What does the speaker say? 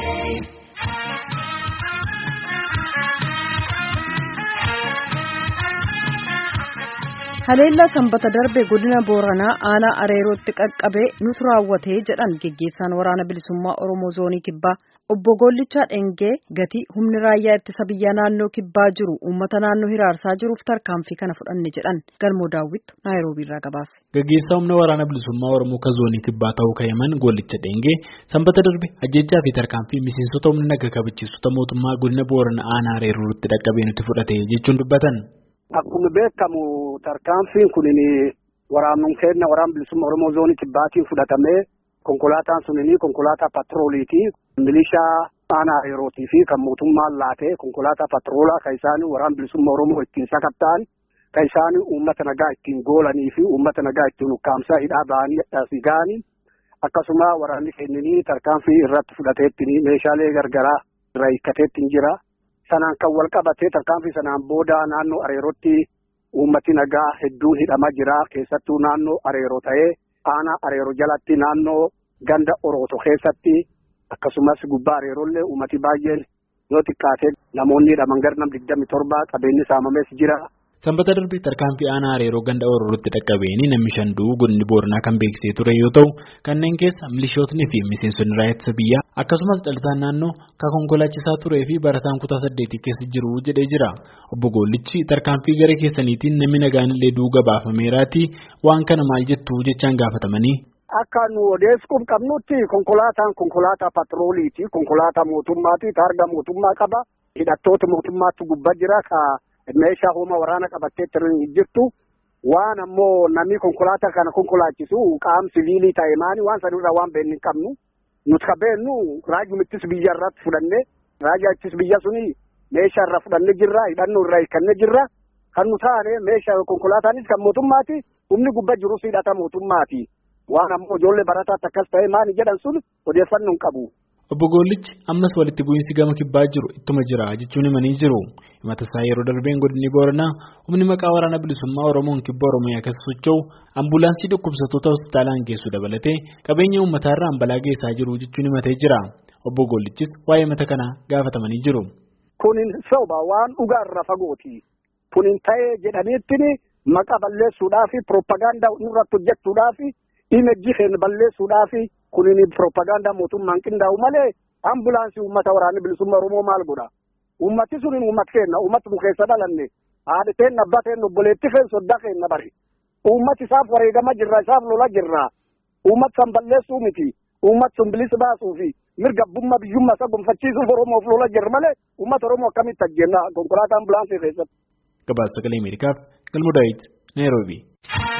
Haleellaa sanbata darbe godina Booranaa aanaa Areerootti qaqqabee nutu raawwatee jedhan geggeessaan waraana bilisummaa Oromoo zoonii kibbaa obbo Gollichaa Dhengee gati humni raayyaa ittisa biyyaa naannoo kibbaa jiru uummata naannoo hiraarsaa jiruuf tarkaanfii kana fudhanne jedhan galmoo daawwittu naayiroobiirraa gabaase. Gaggeessaa humna waraana bilisummaa Oromoo ka zoonii kibbaa ta'uu ka'eman Gollicha Dhengee sanbata darbe ajjechaa fi tarkaanfii miseensota humna naga kabachiistota mootummaa godina Booranaa aanaa Areerootti dhaqqabee nuti fudhate jechuun dubbatan. Akkuma beekamu tarkaanfiin kun waraannuun kenna waraana bilisummaa Oromoo zoonii kibbaatiin fudhatamee konkolaataan sunini konkolaataa patrooliiti. Milishaa aanaa Areerootii fi kan mootummaan laatee konkolaataa patroolaa kan isaan waraana bilisummaa Oromoo ittiin sakatta'an kan isaan uummata nagaa ittiin goolanii fi uummata nagaa ittiin ukkaamsaa hidhaa ba'anii asii ga'anii akkasuma waraanni kennanii tarkaanfii irratti fudhateetti meeshaalee gargaraa irraa hiikkateetti jira. Sanaan kan wal qabatee tarkaanfii sanaan booda naannoo areerootti uummati nagaa hedduun hidhamaa jira. Keessattuu naannoo areeroo ta'ee aanaa areeroo jalatti naannoo ganda orooto keessatti akkasumas gubbaa areeroollee uummati baay'een yoo xiqqaate namoonni hidhaman gara nam digdami torba qabeenyi saamamees jira. Sanbata darbe tarkaanfii aanaa areeroo ganda orootti dhaqqabeeni namni shan du'uu godinni booranaa kan beeksisee ture yoo ta'u kanneen keessa milishootni fi miseensonni raayyaa ittisa biyyaa akkasumas dhalataan naannoo kan konkolaachisaa turee fi barataan kutaa saddeetii keessa jiru jedhee jira. Obbo Gollichi tarkaanfii gara keessaniitiin namni nagaanillee du'uu gabaafameeraati waan kana maal jettu jechaan gaafatamanii. Akka nu odeessuuf qabnutti konkolaataan konkolaataa patrooliiti. Konkolaataa mootummaati. Taarga mootummaa qaba. Hidhattoota mootummaatti gubbaa jira. meeshaa humna waraana qabattee jirtu waan ammoo namni konkolaataa kana konkolaachisu qaam siviilii ta'e maani waan sanirraa waan beeknu hin qabnu nuti ka beeknu raajii ittis biyya irratti fudhanne raajaa ittis biyya suni meeshaa irraa fudhanne jirra hidhannoo irraa hiikanne jirra kan nu taane meeshaa konkolaataanis kan mootummaati humni gubbaa jirus hidhata mootummaati waan ammoo ijoollee barataatti akkas ta'e maani jedhan sun odeeffannoo hin qabu. Obbo Gollichi ammas walitti bu'iinsi gama kibbaa jiru ittuma jira jechuun himanii jiru. Himata isaa yeroo darbeen godinni Booranaa humni maqaa waraana bilisummaa Oromoon kibba Oromiyaa keessa socho'u ambulaansii dhukkubsattoota hospitaalaan geessu dabalatee qabeenya uummataarraa balaa geessaa jiru jechuun himatee jira. Obbo Gollichis waa'ee himata kanaa gaafatamanii jiru. Kunin soba waan dhugaarra fagooti. Kunin ta'ee jedhaniitti maqaa balleessuudhaa fi piroopagaandaa irratti hojjechuudhaa fi imejjii keenya balleessuudhaa fi kunin piroopagaandaa mootummaan qindaa'u malee ambulaansii uummata waraanni bilisummaa Oromoo maal godha? Uummati sun uummata keenya uummata nu keessa dhalanne haadha keenya abbaa keenya obboleetti keenya soddaa keenya bari. Uummati isaaf wareegama jirra isaaf lola jirra. Uummata san balleessuu miti. Uummata sun bilisa baasuu fi mirga abbummaa biyyummaa isaa gonfachiisuuf Oromoof lola jirra malee uummata Oromoo akkamitti ajjeenna konkolaataa ambulaansii keessatti. Gabaasa sagalee Ameerikaaf Galmoo Daawit Naayiroobii.